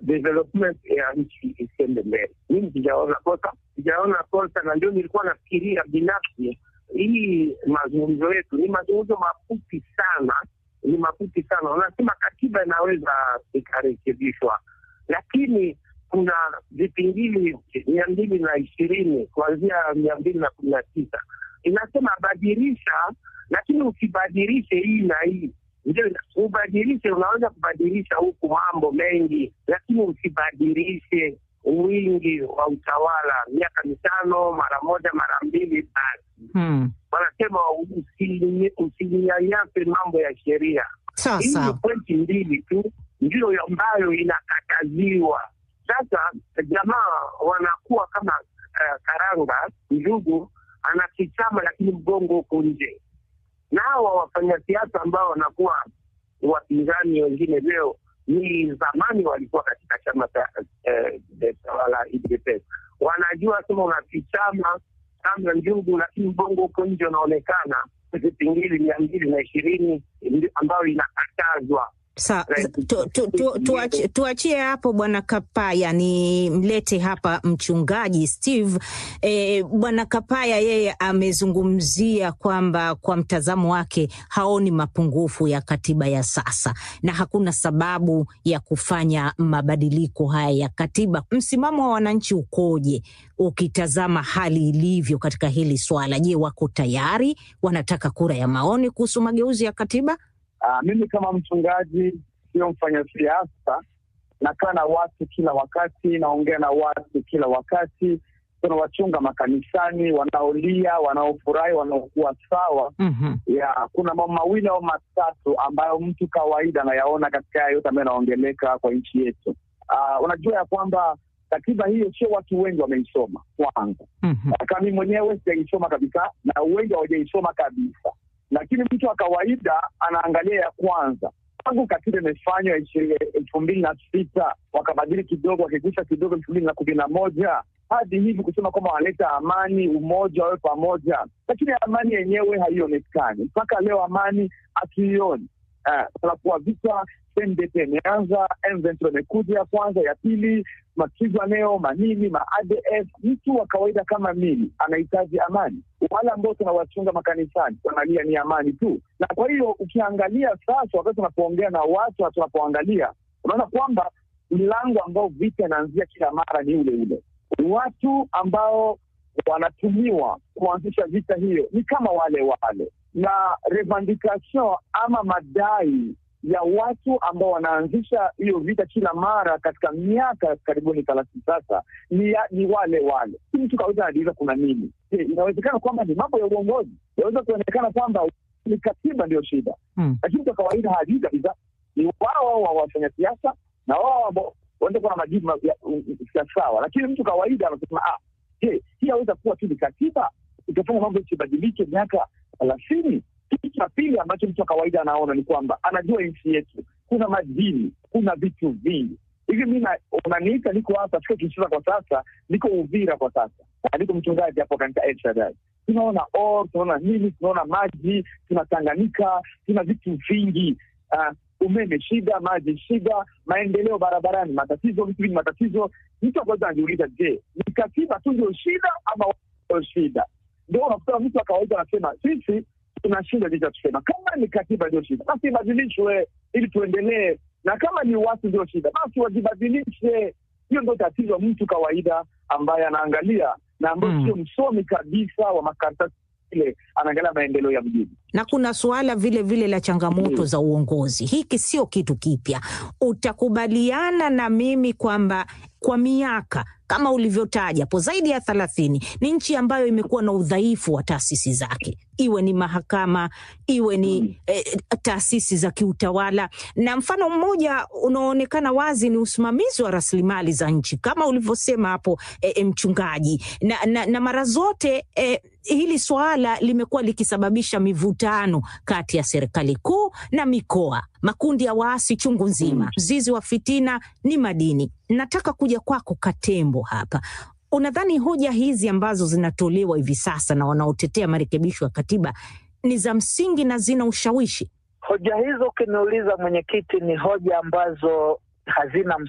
development ya nchi isiende mbele. Mimi sijaona kosa, sijaona kosa, na ndio nilikuwa nafikiria binafsi, hii mazungumzo yetu ni mazungumzo mafupi sana, ni mafupi sana. Unasema katiba inaweza ikarekebishwa, lakini kuna vipingili mia mbili na ishirini kuanzia mia mbili na kumi na tisa inasema badilisha, lakini usibadilishe hii na hii ndio ubadilishe. Unaweza kubadilisha huku mambo mengi, lakini usibadilishe wingi wa utawala, miaka mitano mara moja mara mbili basi. Hmm. Wanasema usinyanyase mambo ya sheria. Sawa Hii ni sawa. pointi mbili tu ndio ambayo inakataziwa. Sasa jamaa wanakuwa kama uh, karanga njugu, anakichama lakini mgongo huko nje. Na hawa wafanyasiasa ambao wanakuwa wapinzani wengine leo ni zamani walikuwa katika chama cha eh, eh, tawala UDPS. Wanajua sema unakichama kama njugu, lakini mgongo huko nje unaonekana vipingili mia mbili na ishirini ambayo inakatazwa. Sa, Right. tu, tu, tu, tuachie, tuachie hapo bwana Kapaya, ni mlete hapa mchungaji Steve. E, bwana Kapaya yeye amezungumzia kwamba kwa mtazamo wake haoni mapungufu ya katiba ya sasa na hakuna sababu ya kufanya mabadiliko haya ya katiba. Msimamo wa wananchi ukoje ukitazama hali ilivyo katika hili swala? Je, wako tayari? Wanataka kura ya maoni kuhusu mageuzi ya katiba? Uh, mimi kama mchungaji sio mfanyasiasa, nakaa na watu kila wakati, naongea na watu kila wakati. Tunawachunga makanisani, wanaolia, wanaofurahi, wanaokuwa sawa. Mhm. ya kuna mambo mawili au matatu ambayo mtu kawaida anayaona katika haya yote ambayo yanaongeleka kwa nchi yetu. Uh, unajua ya kwamba katiba hiyo sio watu wengi wameisoma kwanza Mhm. kama mimi mwenyewe sijaisoma kabisa na wengi hawajaisoma kabisa, lakini mtu wa kawaida anaangalia ya kwanza tangu katiba imefanywa ishi- elfu mbili na sita wakabadili kidogo, wakigusa kidogo elfu mbili na kumi na moja hadi hivi kusema kwamba wanaleta amani, umoja, wawe pamoja, lakini amani yenyewe haionekani mpaka leo. Amani hatuioni. Uh, tunakuwa vita CNDP imeanza, M23 imekuja ya kwanza, ya pili Makizwaneo, manini ma ADF. Mtu wa kawaida kama mimi anahitaji amani. Wale ambao tunawachunga makanisani wanalia ni amani tu, na kwa hiyo ukiangalia sasa, wakati tunapoongea na watu na tunapoangalia, unaona kwamba mlango ambao vita inaanzia kila mara ni ule ule. Watu ambao wanatumiwa kuanzisha vita hiyo ni kama wale wale, na revendication ama madai ya watu ambao wanaanzisha hiyo vita kila mara katika miaka karibuni thelathini sasa ni, ya- ni wale wale. Si mtu kawaida anajiuliza kuna nini? Je, inawezekana kwamba ni mambo ya uongozi? Inaweza kuonekana kwamba ni katiba ndio shida, Hmm. lakini mtu wa kawaida hajui kabisa. Ni wao wao wa wafanya siasa na wao ambao wanaweza kuwa na majibu ma- ya- ya sawa, lakini mtu kawaida anasema ah, je, hii aweza kuwa tu ni katiba itafanya mambo isibadilike miaka thelathini? Kitu cha pili ambacho mtu wa kawaida anaona ni kwamba anajua nchi yetu kuna madini, kuna vitu vingi hivi. Mi na- unaniita, niko hapa, siko Kinshasa kwa sasa, niko Uvira kwa sasa, na niko mchungaji hapo kanisa El Shaddai. Tunaona or, tunaona nini, tunaona maji, tuna Tanganyika, tuna vitu vingi uh, umeme shida, maji shida, maendeleo barabarani matatizo, vitu vingi matatizo. Mtu akaweza anajiuliza, je, ni katiba tu ndio shida ama ndio shida? Ndio unakuta mtu wa kawaida anasema sisi tuna shida licha tusema kama ni katiba ndio shida basi ibadilishwe ili tuendelee, na kama ni watu ndio shida basi wajibadilishe. Hiyo ndio tatizo mtu kawaida ambaye anaangalia na ambayo Mm. sio msomi kabisa wa makaratasi ile, anaangalia maendeleo ya mjini. na kuna suala vile vile la changamoto Mm. za uongozi. Hiki sio kitu kipya. Utakubaliana na mimi kwamba kwa miaka kama ulivyotaja hapo zaidi ya thelathini ni nchi ambayo imekuwa na udhaifu wa taasisi zake, iwe ni mahakama, iwe ni Mm. eh, taasisi za kiutawala, na mfano mmoja unaoonekana wazi ni usimamizi wa rasilimali za nchi kama ulivyosema hapo eh, eh, mchungaji, na, na, na mara zote eh, hili swala limekuwa likisababisha mivutano kati ya serikali kuu na mikoa, makundi ya waasi chungu nzima. Mm. Mzizi wa fitina ni madini. Nataka kuja kwako Katembo hapa. Unadhani hoja hizi ambazo zinatolewa hivi sasa na wanaotetea marekebisho ya katiba ni za msingi na zina ushawishi? Hoja hizo ukiniuliza, mwenyekiti, ni hoja ambazo hazina